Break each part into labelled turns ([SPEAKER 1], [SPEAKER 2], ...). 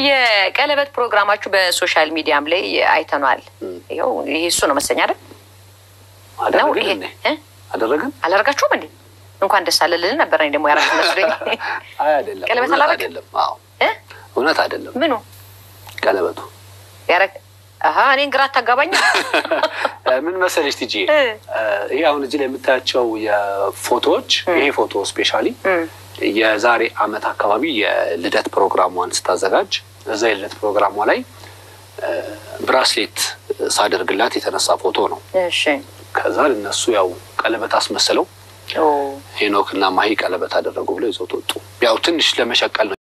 [SPEAKER 1] የቀለበት ፕሮግራማችሁ በሶሻል ሚዲያም ላይ አይተኗል። ይኸው ይሄ እሱ ነው መሰለኝ አይደል? ነው
[SPEAKER 2] አደረግን
[SPEAKER 1] ይሄ
[SPEAKER 2] እንዴ?
[SPEAKER 1] እ?
[SPEAKER 2] አደረግን?
[SPEAKER 1] አላደርጋችሁም እንዴ? እንኳን ደስ አለ ልል ነበር። እኔ ደግሞ ያደረግ መስሎኝ
[SPEAKER 2] አይ አይደለም፣
[SPEAKER 1] ቀለበት
[SPEAKER 2] እውነት
[SPEAKER 1] አላደረግን?
[SPEAKER 2] አይደለም። አዎ
[SPEAKER 1] እ?
[SPEAKER 2] እውነት አይደለም።
[SPEAKER 1] ምኑ
[SPEAKER 2] ቀለበቱ
[SPEAKER 1] ያረግ አሀ እኔን ግራ አታጋባኝ።
[SPEAKER 2] ምን መሰለሽ ቲጂ፣
[SPEAKER 1] እ።
[SPEAKER 2] ይሄ አሁን እዚህ ላይ የምታያቸው የፎቶዎች ይሄ ፎቶ ስፔሻሊ የዛሬ አመት አካባቢ የልደት ፕሮግራሟን ስታዘጋጅ እዛ የልደት ፕሮግራሟ ላይ እ፣ ብራስሌት ሳደርግላት የተነሳ ፎቶ ነው።
[SPEAKER 1] እሺ
[SPEAKER 2] ከዛ እነሱ ያው ቀለበት አስመስለው
[SPEAKER 1] ኦ
[SPEAKER 2] ሄኖክ እና ማሂ ቀለበት አደረጉ ብለው ይዘውት ወጡ። ያው ትንሽ ለመሸቀል ነው።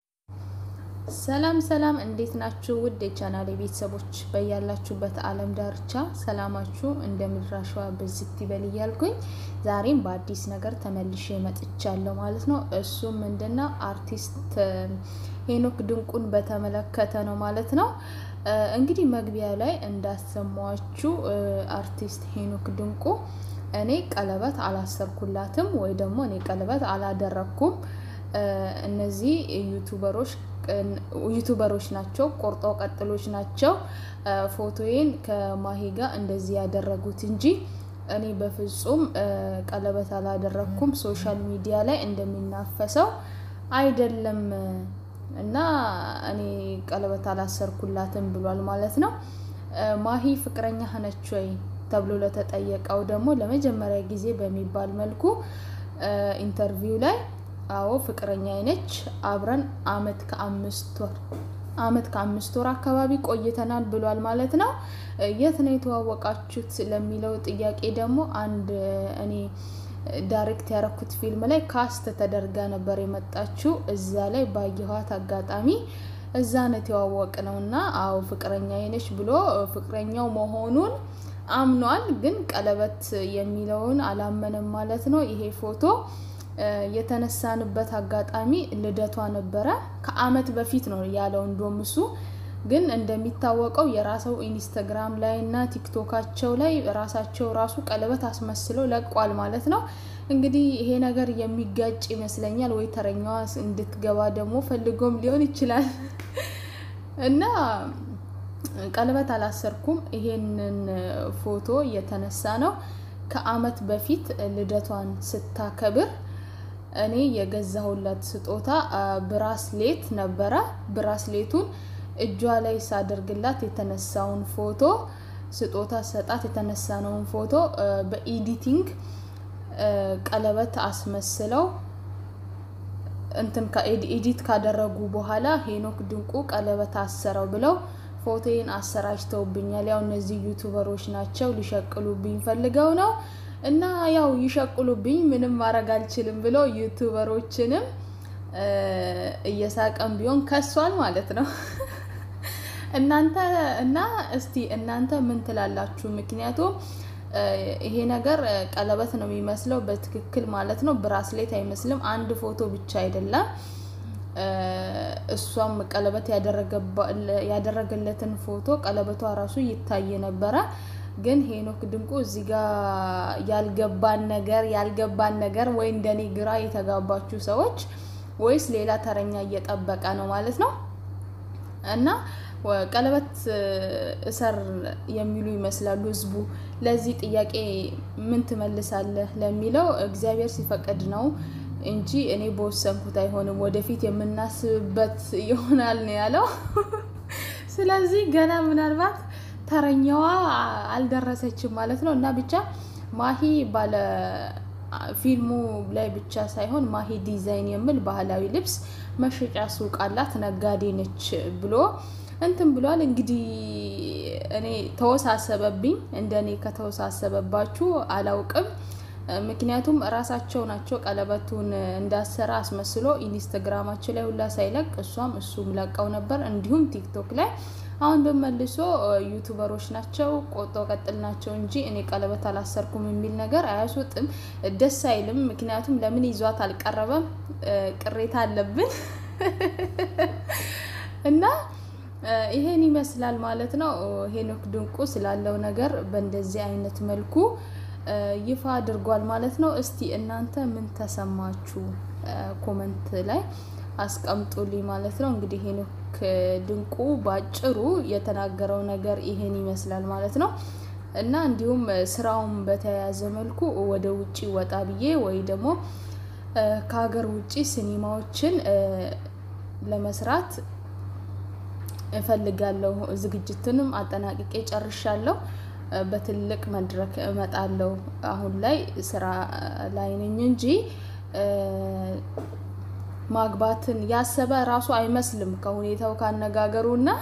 [SPEAKER 3] ሰላም ሰላም፣ እንዴት ናችሁ? ውድ የቻናሌ ቤተሰቦች በያላችሁበት ዓለም ዳርቻ ሰላማችሁ እንደ ምድር አሸዋ ብዝት ይበል እያልኩኝ ዛሬም በአዲስ ነገር ተመልሼ መጥቻለሁ ማለት ነው። እሱም ምንድነው አርቲስት ሄኖክ ድንቁን በተመለከተ ነው ማለት ነው። እ፣ እንግዲህ መግቢያ ላይ እንዳሰማችሁ አርቲስት ሄኖክ ድንቁ እኔ ቀለበት አላሰርኩላትም ወይ ደግሞ እኔ ቀለበት አላደረግኩም እ፣ እነዚህ ዩቱበሮች ዩቱበሮች ናቸው፣ ቆርጦ ቀጥሎች ናቸው እ፣ ፎቶዬን ከማሂ ጋር እንደዚህ ያደረጉት እንጂ እኔ በፍጹም እ፣ ቀለበት አላደረግኩም። ሶሻል ሚዲያ ላይ እንደሚናፈሰው አይደለም እና እኔ ቀለበት አላሰርኩላትም ብሏል ማለት ነው። እ፣ ማሂ ፍቅረኛ ነች ወይ ተብሎ ለተጠየቀው ደግሞ ለመጀመሪያ ጊዜ በሚባል መልኩ እ፣ ኢንተርቪው ላይ አዎ ፍቅረኛ ነች፣ አብረን አመት ከአምስት ወር አመት ከአምስት ወር አካባቢ ቆይተናል ብሏል ማለት ነው። እ፣ የት ነው የተዋወቃችሁት ለሚለው ጥያቄ ደግሞ አንድ እ፣ እኔ ዳይሬክት ያረኩት ፊልም ላይ ካስት ተደርጋ ነበር የመጣችው። እዛ ላይ ባየኋት አጋጣሚ እዛ ነው የተዋወቅ ነው እና አዎ ፍቅረኛ ነች ብሎ እ፣ ፍቅረኛው መሆኑን አምኗል። ግን ቀለበት የሚለውን አላመነም ማለት ነው። ይሄ ፎቶ እ፣ የተነሳንበት አጋጣሚ ልደቷ ነበረ። ከአመት በፊት ነው ያለው እንደውም እሱ ግን እንደሚታወቀው የራሰው ኢንስታግራም ላይ እና ቲክቶካቸው ላይ ራሳቸው ራሱ ቀለበት አስመስለው ለቋል ማለት ነው። እንግዲህ ይሄ ነገር የሚጋጭ ይመስለኛል ወይ ተረኛዋ እንድትገባ ደግሞ ፈልጎም ሊሆን ይችላል እና ቀለበት አላሰርኩም። ይሄንን ፎቶ የተነሳ ነው ከአመት በፊት ልደቷን ስታከብር እኔ የገዛሁላት ስጦታ አ፣ ብራስሌት ነበረ። ብራስሌቱን እጇ ላይ ሳደርግላት የተነሳውን ፎቶ ስጦታ ሰጣት የተነሳነውን ፎቶ አ፣ በኤዲቲንግ አ፣ ቀለበት አስመስለው እንትን ኤዲት ካደረጉ በኋላ ሄኖክ ድንቁ ቀለበት አሰረው ብለው ፎቶዬን አሰራጭተውብኛል። ያው እነዚህ ዩቱበሮች ናቸው ሊሸቅሉብኝ ፈልገው ነው እና ያው ይሸቅሉብኝ ምንም ማድረግ አልችልም ብሎ ዩቱበሮችንም እ፣ እየሳቀም ቢሆን ከሷል ማለት ነው። እናንተ እና እስቲ እናንተ ምን ትላላችሁ? ምክንያቱም እ፣ ይሄ ነገር እ፣ ቀለበት ነው የሚመስለው በትክክል ማለት ነው። ብራስሌት አይመስልም። አንድ ፎቶ ብቻ አይደለም። እ፣ እሷም ቀለበት ያደረገባ- ያደረገለትን ፎቶ ቀለበቷ ራሱ ይታይ ነበረ። ግን ሄኖክ ድንቁ እዚህ ጋር ያልገባን ነገር ያልገባን ነገር ወይ እንደኔ ግራ የተጋባችሁ ሰዎች ወይስ ሌላ ተረኛ እየጠበቀ ነው ማለት ነው እና ወ- ቀለበት እ፣ እሰር የሚሉ ይመስላሉ ህዝቡ። ለዚህ ጥያቄ ምን ትመልሳለህ ለሚለው እግዚአብሔር ሲፈቅድ ነው እንጂ እኔ በወሰንኩት አይሆንም፣ ወደፊት የምናስብበት ይሆናል ነው ያለው። ስለዚህ ገና ምናልባት ተረኛዋ አልደረሰችም ማለት ነው እና ብቻ ማሂ ባለ ፊልሙ ላይ ብቻ ሳይሆን ማሂ ዲዛይን የሚል ባህላዊ ልብስ መሸጫ ሱቅ አላት፣ ነጋዴ ነች ብሎ እንትን ብሏል። እንግዲህ እኔ ተወሳሰበብኝ። እንደ እኔ ከተወሳሰበባችሁ አላውቅም። ምክንያቱም እራሳቸው ናቸው ቀለበቱን እንዳሰራ አስመስሎ ኢንስታግራማቸው ላይ ሁላ ሳይለቅ እሷም እሱም ለቀው ነበር። እንዲሁም ቲክቶክ ላይ አሁን በመልሶ ዩቱበሮች ናቸው ቆጦ ቀጥል ናቸው እንጂ እኔ ቀለበት አላሰርኩም የሚል ነገር አያስወጥም፣ ደስ አይልም። ምክንያቱም ለምን ይዟት አልቀረበም ቅሬታ አለብን እና ይሄን ይመስላል ማለት ነው። ሄኖክ ድንቁ ስላለው ነገር በእንደዚህ አይነት መልኩ ይፋ አድርጓል ማለት ነው። እስቲ እናንተ ምን ተሰማችሁ? ኮመንት ላይ አስቀምጡልኝ ማለት ነው። እንግዲህ ሄኖክ ድንቁ ባጭሩ የተናገረው ነገር ይሄን ይመስላል ማለት ነው። እና እንዲሁም ስራውን በተያያዘ መልኩ ወደ ውጭ ወጣ ብዬ ወይ ደግሞ ከሀገር ውጭ ሲኒማዎችን ለመስራት እፈልጋለሁ። ዝግጅትንም አጠናቅቄ ጨርሻለሁ። በትልቅ መድረክ እመጣለሁ። አሁን ላይ ስራ ላይ ነኝ እንጂ ማግባትን ያሰበ ራሱ አይመስልም ከሁኔታው ካነጋገሩ እና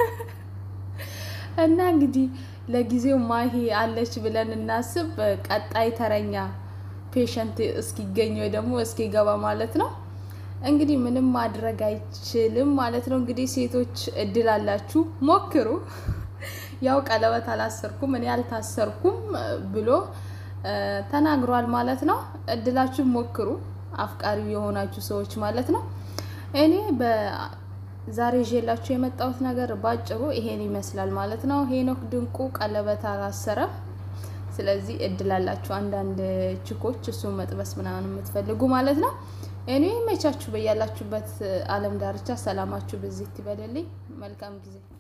[SPEAKER 3] እና እንግዲህ ለጊዜው ማሂ አለች ብለን እናስብ። ቀጣይ ተረኛ ፔሸንት እስኪገኝ ወይ ደግሞ እስኪገባ ማለት ነው። እንግዲህ ምንም ማድረግ አይችልም ማለት ነው። እንግዲህ ሴቶች እድል አላችሁ፣ ሞክሩ። ያው ቀለበት አላሰርኩም እኔ አልታሰርኩም ብሎ ተናግሯል ማለት ነው። እድላችሁ ሞክሩ፣ አፍቃሪ የሆናችሁ ሰዎች ማለት ነው። እኔ በዛሬ ይዤላችሁ የመጣሁት ነገር ባጭሩ ይሄን ይመስላል ማለት ነው። ሄኖክ ድንቁ ቀለበት አላሰረም። ስለዚህ እድል አላችሁ አንዳንድ ችኮች እሱን መጥበስ ምናምን የምትፈልጉ ማለት ነው። እኔ መቻችሁ በያላችሁበት ዓለም ዳርቻ ሰላማችሁ በዚህ ይበልልኝ። መልካም ጊዜ